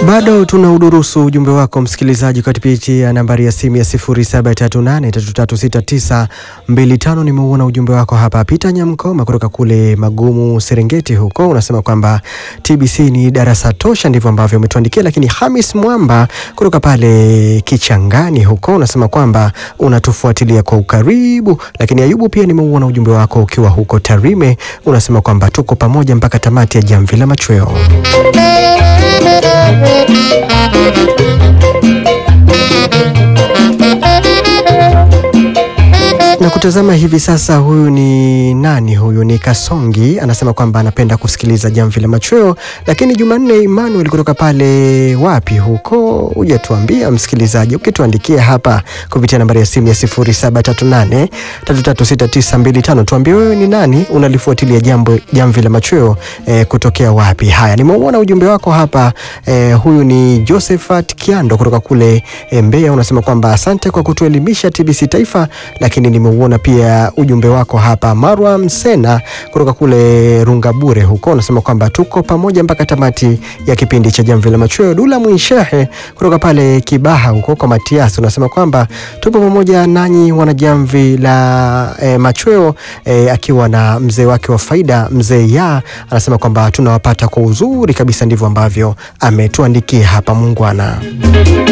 Bado tuna udurusu ujumbe wako msikilizaji kwa kupitia nambari ya simu ya 0738336925. Nimeuona ujumbe wako hapa. Peter Nyamkoma kutoka kule Magumu, Serengeti huko, unasema kwamba TBC ni darasa tosha, ndivyo ambavyo umetuandikia. Lakini Hamis Mwamba kutoka pale Kichangani huko, unasema kwamba unatufuatilia kwa ukaribu. Lakini Ayubu, pia nimeuona ujumbe wako ukiwa huko Tarime, unasema kwamba tuko pamoja mpaka tamati ya Jamvi la Machweo. na kutazama hivi sasa, huyu ni nani? Huyu ni Kasongi, anasema kwamba anapenda kusikiliza Jamvi la Machweo. Lakini Jumanne Emmanuel kutoka pale wapi huko, hujatuambia msikilizaji, ukituandikia hapa kupitia nambari ya simu ya 0738336925 tuambie wewe ni nani, unalifuatilia jambo Jamvi la Machweo eh, kutokea wapi? Haya, nimeuona ujumbe wako hapa eh, huyu ni Josephat Kiando kutoka kule eh, Mbeya, unasema kwamba asante kwa kutuelimisha TBC Taifa, lakini nimeuona pia ujumbe wako hapa. Marwa Msena kutoka kule Rungabure huko unasema kwamba tuko pamoja mpaka tamati ya kipindi cha Jamvi la Machweo. Dula Mwinshehe kutoka pale Kibaha huko kwa Matias unasema kwamba tupo pamoja nanyi wana Jamvi la eh, Machweo eh, akiwa na mzee wake wa faida mzee ya anasema kwamba tunawapata kwa uzuri kabisa, ndivyo ambavyo ametuandikia hapa. Mungwana